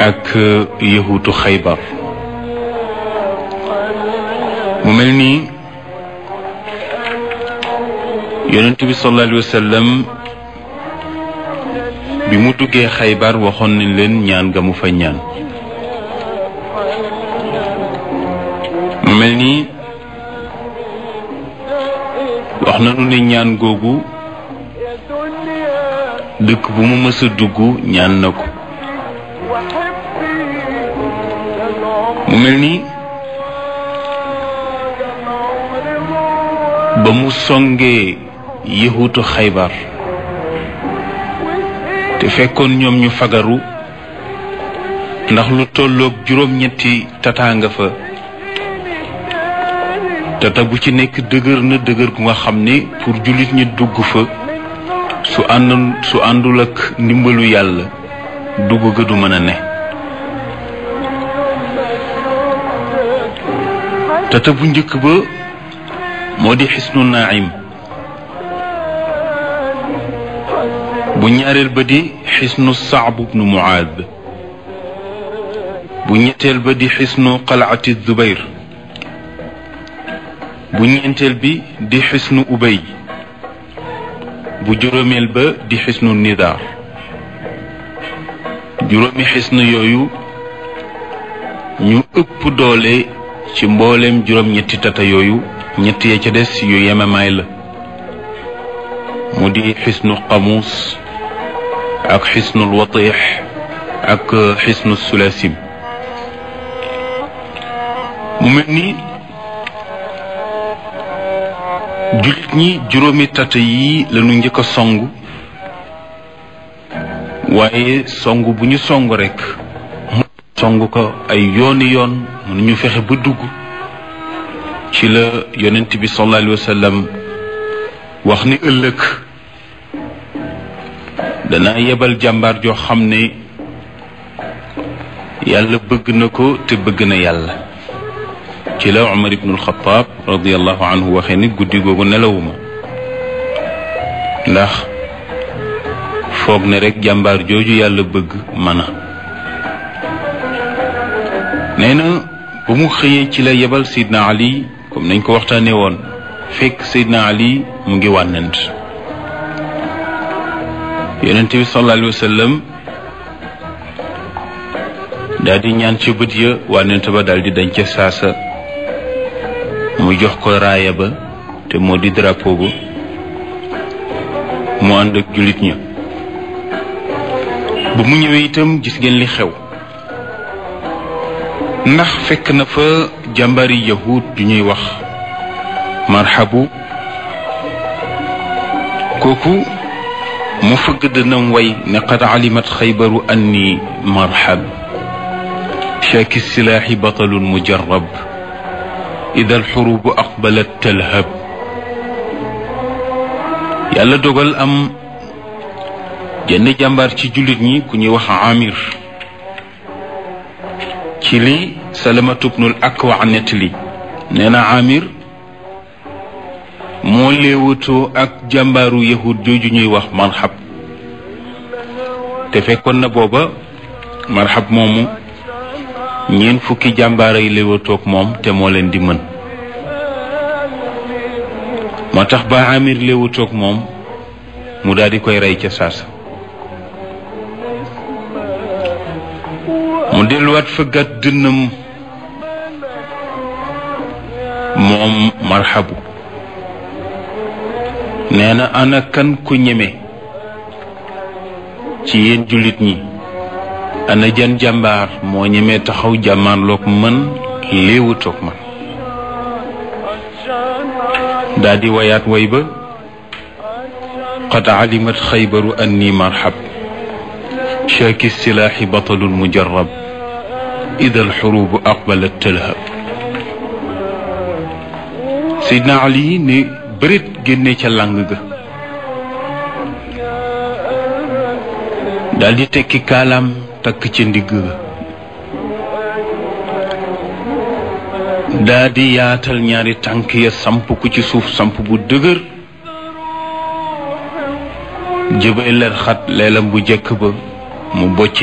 ak yahuutu xaybar mu mel nii yonent bi sallallahu alayhi wa sallam bi mu duggee xaybar waxoon nañ leen ñaan ga mu fa ñaan mu mel nii wax nañu ne ñaan googu dëkk bu mu mës a dugg ñaan na ko mu mel nii ba mu songee yëhutu xaybar te fekkoon ñoom ñu fagaru ndax lu tolloog juróom-ñetti tataanga fa tata bu ci nekk dëgër na dëgër gu nga xam ne pour jullit ñi dugg fa su ànd su àndul ak ndimbalu yàlla dugg ga du mën a ne tata bu njëkk ba moo di xisnu naim bu ñaareel ba di xisnu saab bnu muaad bu ñetteel ba di xisnu qalaati zubayr bu ñeenteel bi di xisnu ubay bu juróomeel ba di xisnu nidaar juróomi xisnu yooyu ñu ëpp doole ci mbooleem juróom-ñetti tata yooyu ñett ya ca des yu yemamaay la mu di xisnu qamuus ak xisnul watix ak xisnu sulasim mu mel ni jullit ñi juróomi tata yi lañu njëkk a song waaye song bu ñu song rekk mu song ko ay yooni yoon mënuñu fexe ba dugg ci la yonent bi sallallahu alayhi wa sallam wax ni ëllëg dana yebal jàmbaar joo xam ne yàlla bëgg na ko te bëgg na yàlla ci la Umar ibnul Xataab radiallahu anhu waxee ni guddi googu nelawuma ndax foog ne rek jàmbaar jooju yàlla bëgg mana nee na bu mu xëyee ci la yebal Seydina Ali comme nañ ko waxtaanee woon fekk Seydina Ali mu ngi wànnant yonent bi sallallahu alayhi wa sallam daal di ñaan ci bët ya wànnant ba daal di dañ ca saasa mu jox ko raaya ba te moo di drapeau ba mu ànd ak jullit ña ba mu ñëwee itam gis ngeen li xew ndax fekk na fa jàmbari yahud ju ñuy wax marhabu kooku mu fëgg dënam way ne qad alimat xaybaru anni marhab shaaki silaaxi batalun mujarab ida alxurubu aqbalat talhab yàlla dogal am jenn jàmbaar ci jullit ñi ku ñuy wax amir ci li salamatu bnul akwa nettali nee na amir moo léewatoo ak jàmbaaru yahud jooju ñuy wax marxab te fekkoon na booba marxab moomu ñeent fukki jàmbaar ay léewatoog moom te moo leen di mën moo tax ba amir léewatoog moom mu daal di koy rey ca saasa mu delluwaat fëggat dënnam moom marxabu nee na ana kan ku ñeme ci yéen jullit ñi ana jan jàmbaar moo ñemee taxaw jàmmaarloog man léewutoog man daa di wayaat way ba qad alimat xaybaru anni marxab shaaki silaaxi batalun mujarab ida alxurubu aqbalat talhab Seydina Ali ne bërit génne ca làng ga daal di tekki kaalaam takk ca ndigg ga daa di yaatal ñaari tànk ya samp ku ci suuf samp bu dëgër jëbay ler xat leelam bu jëkk ba mu bocc